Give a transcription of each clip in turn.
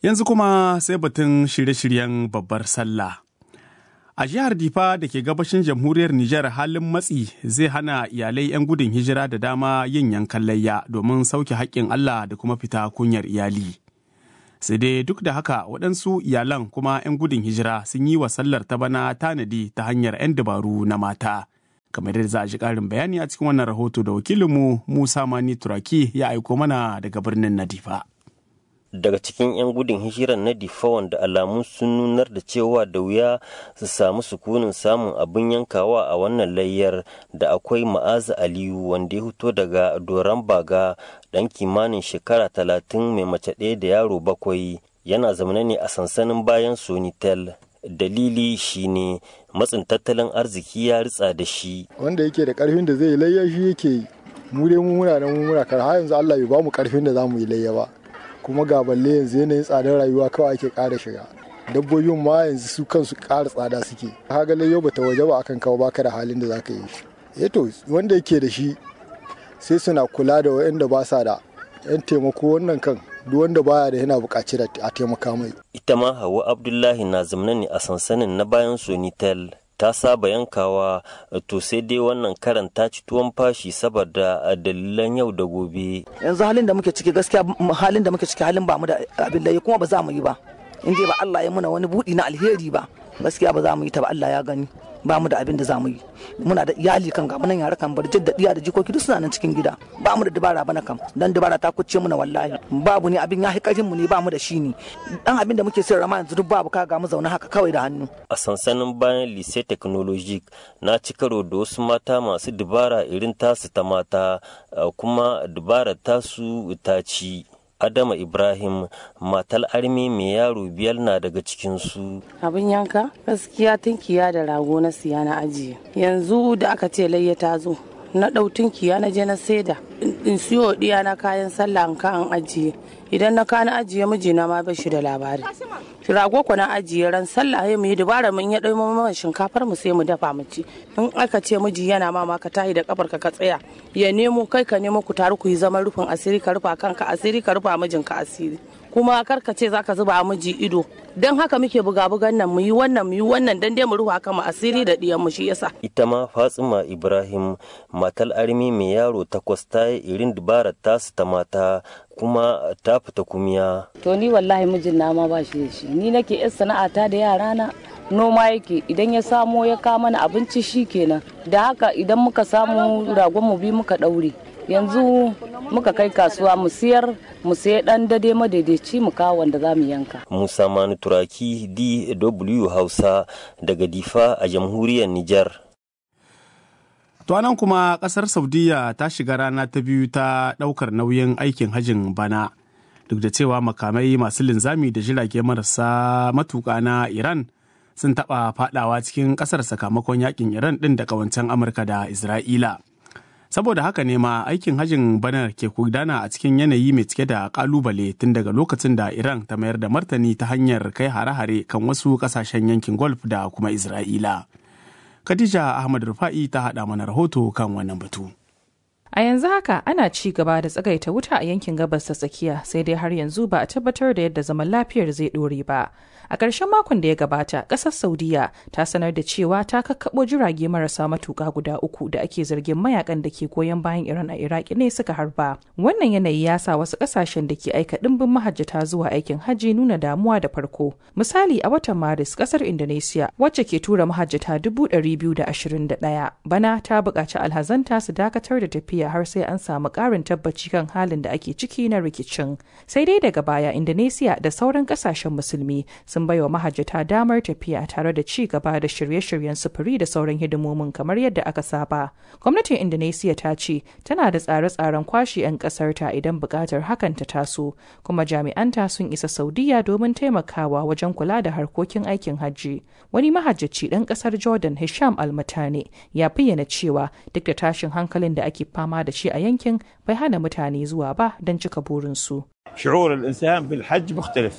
Yanzu kuma sai batun shirye-shiryen babbar sallah. A jihar Difa da ke gabashin jamhuriyar Nijar halin matsi zai hana iyalai 'yan gudun hijira da dama yin yankan layya domin sauke haƙƙin Allah da kuma fita kunyar iyali. Sai dai duk da haka waɗansu iyalan kuma 'yan gudun hijira sun yi wa sallar ta bana tanadi ta hanyar 'yan dabaru na mata. Kamar yadda za a ji ƙarin bayani a cikin wannan rahoto da wakilinmu Musa Mani Turaki ya aiko mana daga birnin Nadifa. daga cikin 'yan gudun hijirar na difa wanda alamu sun nunar da cewa da wuya su samu sukunin samun abin yankawa a wannan layyar da akwai ma'aza aliyu wanda ya fito daga doron baga dan kimanin shekara talatin mai mace ɗaya da yaro bakwai yana zaune ne a sansanin bayan sonitel dalili shine matsin tattalin arziki ya ritsa da shi wanda yake da karfin da zai yi layya shi yake yi mu dai mu muna nan mu muna kar har yanzu Allah bai ba mu karfin da za mu yi layya ba kuma ga balle yanzu yanayin tsadar rayuwa kawai ake ƙara shiga dabbobin ma yanzu su kansu ƙara tsada suke kaga layyo bata waje ba akan kawo baka da halin da zaka yi shi to wanda yake da shi sai suna kula da waɗanda ba sa da yan taimako wannan kan duk wanda baya da yana buƙaci da a taimaka mai ita ma hawa abdullahi na zamna ne a sansanin na bayan sonitel ta saba yankawa to sai dai wannan karan ta ci tuwon fashi saboda dalilan yau da gobe yanzu halin da muke ciki gaskiya halin da muke ciki halin ba mu da abin da kuma ba za mu yi ba in dai ba Allah ya muna wani budi na alheri ba gaskiya ba za mu yi ta ba Allah ya gani ba mu da abin da za mu yi muna da iyali kan ga nan yara kan bar da diya da jikoki duk suna nan cikin gida ba mu da dabara bana kam dan dabara ta kucce muna wallahi babu ne abin ya hi mu ne ba mu da shi ne dan abin da muke sayar ma yanzu duk babu ka ga mu zaune haka kawai da hannu a sansanin bayan lycée technologique na ci karo da wasu mata masu dabara irin tasu ta mata kuma dabarar tasu ta ci Adama Ibrahim matal armi mai yaro biyar na daga cikinsu. Abin yanka gaskiya tunkiya da rago na siya na ajiye. Yanzu da aka ce layya ta zo na ɗau tunkiya na je na saida in siyo ɗiya na kayan sallah in ka an ajiye. Idan na ka na ajiye mijina ma bai shi da labari. Rago ko na ajiye ran sallah ya mu yi dubara mun ya ɗau mana shinkafar mu sai mu dafa mu ci. In aka ce miji yana ma ka tahi da kafar ka ka tsaya ya nemo kai ka nemo ku taru ku yi zaman rufin asiri ka rufa kanka asiri ka rufa mijinka asiri kuma kar ka ce zaka zuba miji ido don haka muke buga bugan nan mu yi wannan mu yi wannan dan dai mu rufa kama asiri da diyan mu shi yasa ita ma Fatsima Ibrahim matal armi mai yaro takwas ta yi irin dabarar tasu ta mata kuma ta fita kumiya to ni wallahi mijin na ma ba shi da shi ni nake yan sana'ata da yara na noma yake idan ya samo ya kawo mana abinci shi kenan da haka idan muka samu ragon mu bi muka daure yanzu muka kai kasuwa mu siyar mu sayi dan dade madaidaici mu kawo wanda za mu yanka musa manu turaki dw hausa daga difa a jamhuriyar nijar To nan kuma kasar Saudiya ta shiga rana ta biyu ta ɗaukar nauyin aikin hajin bana. Duk da cewa makamai masu linzami da jirage marasa matuƙa na Iran sun taɓa faɗawa cikin ƙasar sakamakon yakin Iran ɗin da ƙawancen Amurka da Isra'ila. Saboda haka ne ma aikin hajin bana ke gudana a cikin yanayi mai cike da ƙalubale tun daga lokacin da Iran ta mayar da martani ta hanyar kai hare-hare kan wasu ƙasashen yankin Gulf da kuma Isra'ila. Khadija Ahmad Rufa'i ta haɗa mana rahoto kan wannan batu. A yanzu haka ana ci gaba da tsagaita wuta a yankin gabas ta tsakiya sai dai har yanzu ba a tabbatar da yadda zaman lafiyar zai ɗore ba. A ƙarshen makon da ya gabata, ƙasar Saudiya ta sanar da cewa ta kakkaɓo jirage marasa matuƙa guda uku da ake zargin mayakan da ke goyon bayan Iran a Iraki ne suka harba. Wannan yanayi ya sa wasu ƙasashen da ke aika ɗimbin mahajjata zuwa aikin hajji nuna damuwa da farko. Misali a watan Maris, ƙasar Indonesia wacce ke tura mahajjata dubu ɗari biyu da ashirin da ɗaya. Bana ta buƙaci alhazanta su dakatar da tafiya har sai an samu ƙarin tabbaci kan halin da ake ciki na rikicin. Sai dai daga baya Indonesia da sauran ƙasashen musulmi sun baiwa mahajjata damar tafiya tare da ci gaba da shirye-shiryen sufuri da sauran hidimomin kamar yadda aka saba. Gwamnatin Indonesia ta ce tana da tsare-tsaren kwashe 'yan ƙasarta idan buƙatar hakan ta taso, kuma jami'anta sun isa Saudiya domin taimakawa wajen kula da harkokin aikin hajji. Wani mahajjaci ɗan ƙasar Jordan Hisham Almatane ya bayyana cewa duk da tashin hankalin da ake fama da shi a yankin bai hana mutane zuwa ba don cika burinsu. شعور الإنسان بالحج مختلف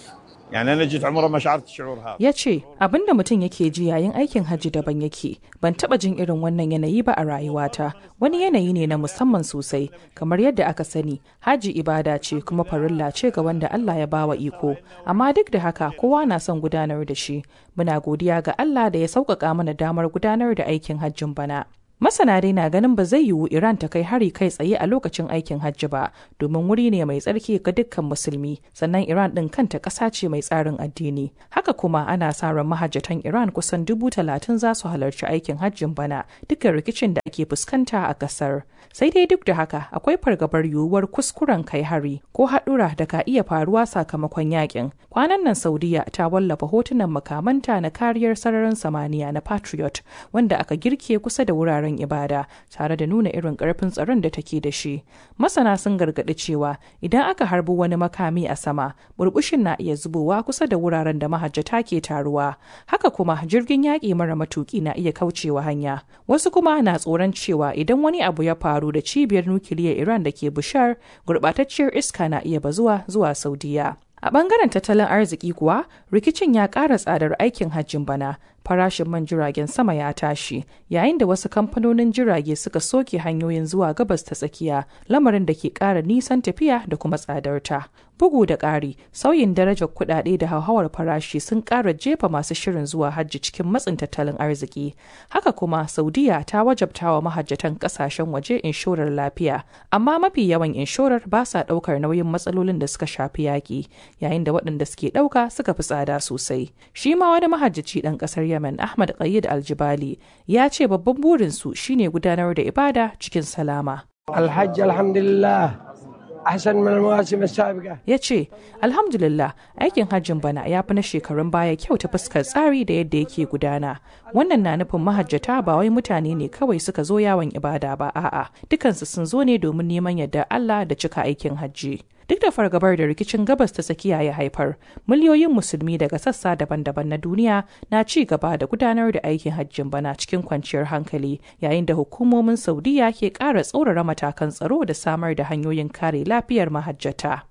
يعني انا جيت عمره ما شعرت الشعور هذا ya ce abin da mutum yake ji yayin aikin hajji daban yake ban taba jin irin wannan yanayi ba a rayuwata wani yanayi ne na musamman sosai kamar yadda aka sani haji ibada ce kuma farilla ce ga wanda Allah ya bawa iko amma duk da haka kowa na son gudanar da shi muna godiya ga Allah da ya sauƙaƙa mana damar gudanar da aikin hajjin bana Masana dai na ganin ba zai yiwu Iran ta kai hari kai tsaye a lokacin aikin hajji ba, domin wuri ne mai tsarki ga dukkan musulmi, sannan Iran ɗin kanta ƙasa ce mai tsarin addini. Haka kuma ana sa ran mahajjatan Iran kusan dubu talatin za su halarci aikin hajjin bana, dukkan rikicin da ake fuskanta a ƙasar. Sai dai duk da haka akwai fargabar yiwuwar kuskuren kai hari ko haɗura da ka iya faruwa sakamakon yakin. Kwanan nan Saudiya ta wallafa hotunan makamanta na kariyar sararin samaniya na Patriot wanda aka girke kusa da wuraren wuraren ibada tare da nuna irin karfin tsaron da take da shi masana sun gargaɗi cewa idan aka harbi wani makami a sama burbushin na iya zubowa kusa da wuraren da mahajjata ke taruwa haka kuma jirgin yaƙi mara matuƙi na iya kaucewa hanya wasu kuma na tsoron cewa idan wani abu ya faru da cibiyar nukiliyar iran da ke bushar gurɓatacciyar iska na iya bazuwa zuwa saudiya A bangaren tattalin arziki kuwa, rikicin ya ƙara tsadar aikin hajjin bana, farashin man jiragen sama ya tashi, yayin da wasu kamfanonin jirage suka soke hanyoyin zuwa gabas ta tsakiya, lamarin da ke ƙara nisan tafiya da kuma tsadarta. Bugu da ƙari, sauyin darajar kuɗaɗe da hauhawar farashi sun ƙara jefa masu shirin zuwa hajji cikin matsin tattalin arziki. Haka kuma, Saudiya ta wajabta wa mahajjatan ƙasashen waje inshorar lafiya, amma mafi yawan inshorar ba sa ɗaukar nauyin matsalolin da suka shafi yaƙi. yayin da waɗanda suke ɗauka suka fi tsada sosai. Shi ma wani mahajjaci ɗan ƙasar Yemen Ahmad Qayyid Aljibali ya ce babban burinsu shine gudanar da ibada cikin salama. الحج الحمد لله أحسن من المواسم السابقة Ya ce, Alhamdulillah, aikin hajjin bana ya fi na shekarun baya kyau ta fuskar tsari da yadda yake gudana. Wannan na nufin mahajjata ba wai mutane ne kawai suka zo yawon ibada ba, a'a, dukansu sun zo ne domin neman yadda Allah da cika aikin hajji. Duk da fargabar da rikicin gabas ta tsakiya ya haifar, miliyoyin musulmi daga sassa daban-daban na duniya na ci gaba da gudanar da aikin hajjin bana cikin kwanciyar hankali, yayin da hukumomin Saudiya ke ƙara tsaurara matakan tsaro da samar da hanyoyin kare lafiyar mahajjata.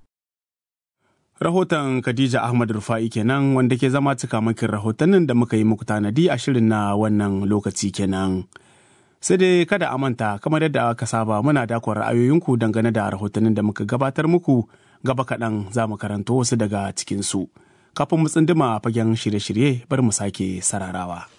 Rahoton Khadija Ahmad Rufa'i kenan wanda ke zama cikamakin rahotannin da muka yi muku tanadi a shirin na wannan lokaci kenan. sai dai kada a manta kamar yadda aka saba muna dakon ra'ayoyinku dangane da rahotannin da muka gabatar muku gaba kaɗan za mu karanto wasu daga cikinsu kafin mu tsunduma fagen shirye-shirye bar mu sake sararawa.